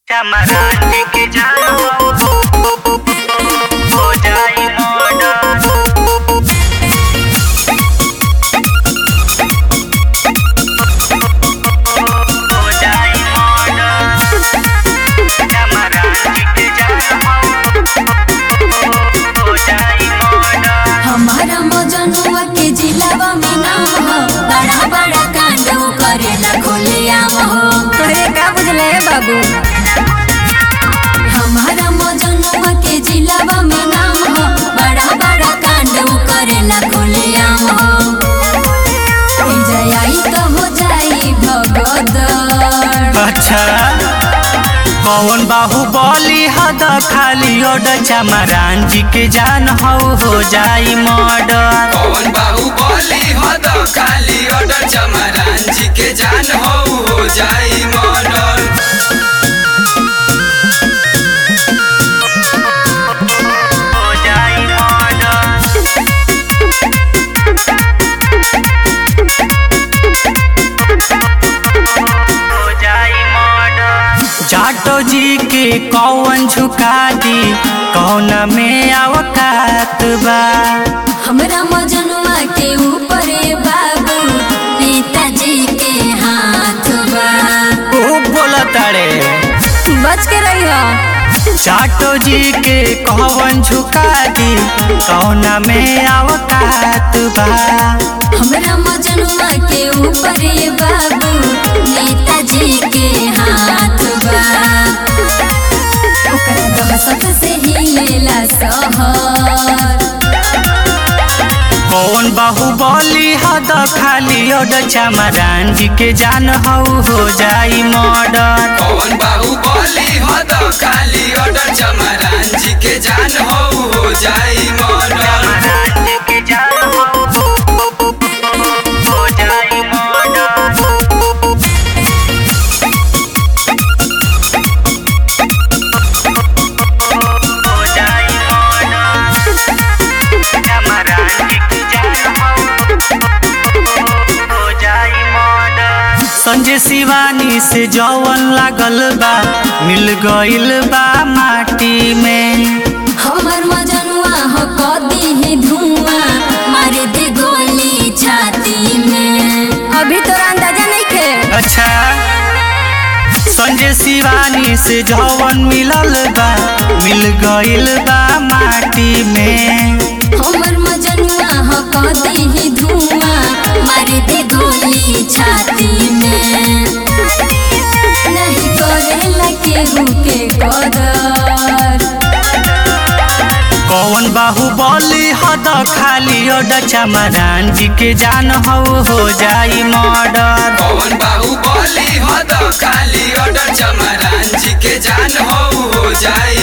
चमरान के जान हो हो जाई मर्डर हो जाई मर्डर चमरान के जान हो हो जाई मर्डर हमारा मजनुआ के जिलावा में नाम हो बड़ा बड़ा कांड करेला खोले आम हो तोहरे का बुझले बाबू हमारा मजनुआ के जिलावा में नाम हो बड़ा बड़ा कांड करेला खोले आम हो ई जयाई तो हो जाई भगदड़ अच्छा कौन बाहुबली हद खाली ओड चमरान जी के जान हो हो जाई मर्डर कौन बाहुबली हो तो खाली ऑर्डर चमरान जी के जान हो हो जाई मर्डर हो जाई मर्डर हो जाई मर्डर जाटो जी के कौन झुका दी कौन में अवकात बा हमरा मजनुआ के ऊपर बाबू नेताजी के हाथ बा खूब बोलतारे बच के रही हो जाटो जी के कौन झुका दी कौन में अवकात बा हमरा मजनुआ के ऊपर बाबू नेताजी के हाथ बा ओकरा दहशत से हिलेला शहर कौन बाहुबली हद खाली ओड चमरान जी के जान हो हो जाई मर्डर कौन बाहुबली हो तो खाली ऑर्डर चमरान जी के जान हो हो जाई मर्डर चमरान जी के जान हो हो जाई मर्डर हो जाई मर्डर चमरान जी के जान हो हो जाई मर्डर संजय शिवानी से जवन लागल बा मिल गइल बा माटी में हमर मजनुआ हो कदी है धुआं मार दे गोली छाती में अभी तोरा अंदाजा नहीं खे अच्छा संजय शिवानी से जवन मिलल बा मिल गइल बा माटी में हमर मजनुआ हो कदी है धुआं मार दे गोली छाती में नहीं करेला केहू के कदर कौन बाहुबली हद खाली ओड चमरान जी के जान हो हो जाई मर्डर कौन बाहुबली हो तो खाली ऑर्डर चमरान जी के जान हो हो जाई